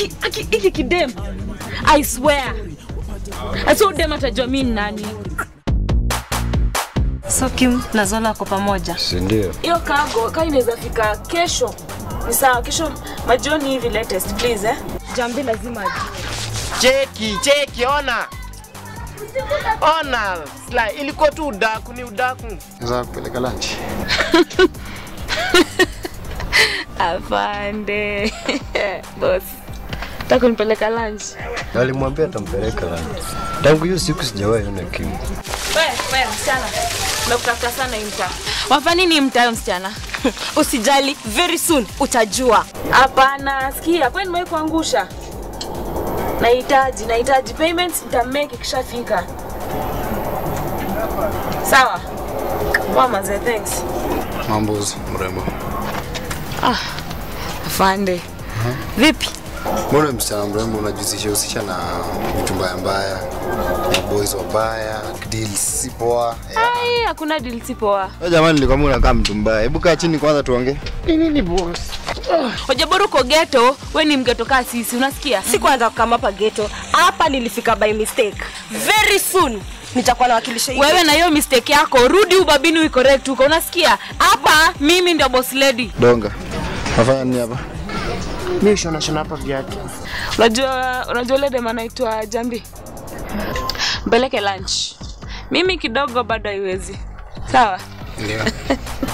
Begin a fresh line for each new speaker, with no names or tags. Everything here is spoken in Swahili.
aki aki iki kidem i swear asa udem atajua mi ni nani
So Kim na Zola wako pamoja.
si ndio?
hiyo kago kaa inaweza fika kesho ni sawa kesho majioni hivi latest please eh jambi lazima ajue
Cheki, cheki, ona. Ona, Sly, ilikuwa tu udaku, ni udaku.
Naweza kupeleka lunch.
afande bos takunipeleka lunch
Alimwambia atampeleka lunch. Tangu hiyo siku sijawahi ona Kim.
we we msichana nakutafuta sana hii mtaa wafanya nini mtayo msichana
Usijali, very soon utajua.
hapana sikia kwani nimewahi kuangusha nahitaji nahitaji payments nitamake ikishafika sawa poa manze thanks
Mambo mrembo.
afande vipi
Mbona msichana mrembo unajihusisha husisha na vitu mbaya mbaya, na boys wabaya, deals si poa.
ai hakuna deal si poa
Wewe jamani, nilikwambia unakaa mtu mbaya. Hebu kaa chini kwanza tuongee.
hoja uko geto we ni mgeto kaa sisi unasikia
Sikuanza kukama hapa ghetto. Hapa nilifika by mistake. Very soon nitakuwa nawakilisha hii
wewe na hiyo mistake yako rudi ubabini uicorrect huko unasikia hapa mimi ndio boss lady
Donga. Nafanya nini hapa?
Mimi shona shona hapa viatu.
unajua unajua ule dem anaitwa jambi mpeleke lunch mimi kidogo bado haiwezi sawa
Ndio.